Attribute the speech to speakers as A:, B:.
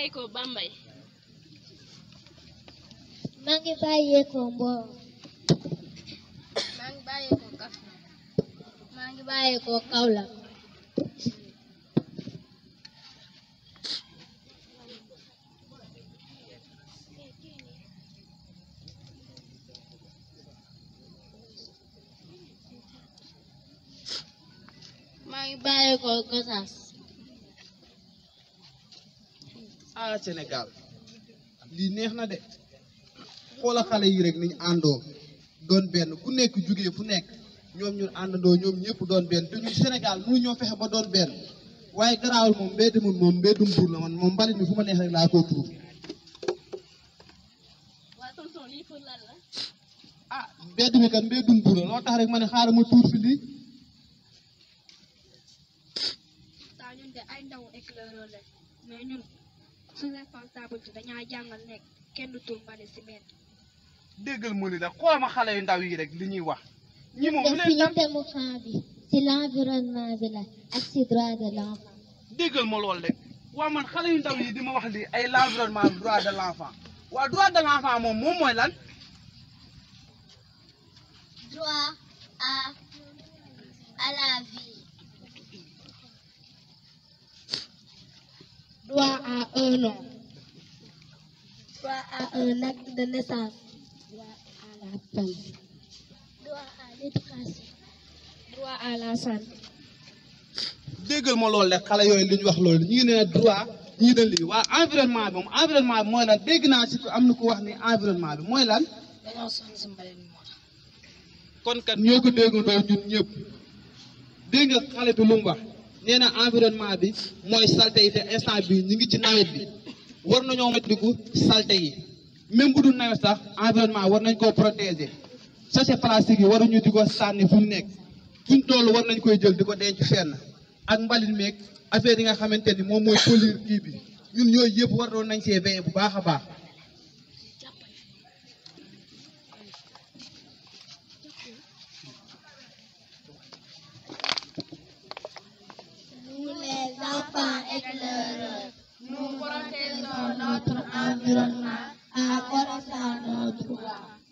A: bàyyeekoo Bambey.
B: maa ngi bàyyeekoo Mboro.
A: maa ngi bàyyeekoo Kaffrine.
B: maa ngi bàyyeekoo Kaolack. maa ngi bàyyeekoo Gossas.
C: ah Sénégal lii neex na de xoola xale yi rek niñ àndoo doon benn ku nekk jugee fu nekk ñoom ñun àndandoo ñoom ñëpp doon benn te ñun Sénégal mënu ñoo fexe ba doon benn waaye garaawul moom mbedd mun moom mbeddum buur la man moom mbalit mi fu ma neex rek laa ko tuur
A: waa tonton lii pour lan la.
C: ah mbedd mi kat mbeddum buur la loo tax rek ma ne xaaral ma tuur fi lii
D: taa ñun de ay ndaw éclaireur la mais ñun suñu responsabilité dañaa jàngal nekk kenn du tuur mbalit si mbedd
C: déggal mu ni la xool ma xale yu ndaw yi rek li ñuy wax ñi moom lu
B: def
C: leen
B: suñu
C: dal
B: thème fin bi ci l'environnement bi la ak ci droit de l'enfant.
C: déggal ma loolu rek waa man xale yu ndaw yi di ma wax lii ay l'environnement droit de l'enfant waa droit de l'enfant moom moom mooy lan
B: droit à à la vie. droit à un nom. droit à un acte de naissance. droit à la paix. droit à l'éducation. droit à la santé.
C: déggal ma loolu rek xale yooyu li ñu wax loolu ñii ne droit ñii ne lii waa environnement bi moom environnement bi mooy lan dégg naa si ko am na ko wax ni environnement bi mooy lan
D: dañoo sonn si mbalit mi moo tax
C: kon kat ñoo ko déggandoo ñun ñëpp dégg nga xale bi lu mu wax nee na environnement bi mooy salte yi te instant bi ñu ngi ci nawet bi war nañoo moytandiku salte yi même bu dul nawet sax environnement war nañ koo protéger sachet plastique yi waruñu di ko sànni fu ñu nekk fuñ toll war nañ koy jël di ko denc fenn ak mbalit meeg affaire yi nga xamante ni moom mooy polluer kii bi ñun yooyu yëpp war nañ see veiller bu baax a baax
B: Nous les enfants éclaireurs, nous protégeons notre environnement en connaissant nos droits.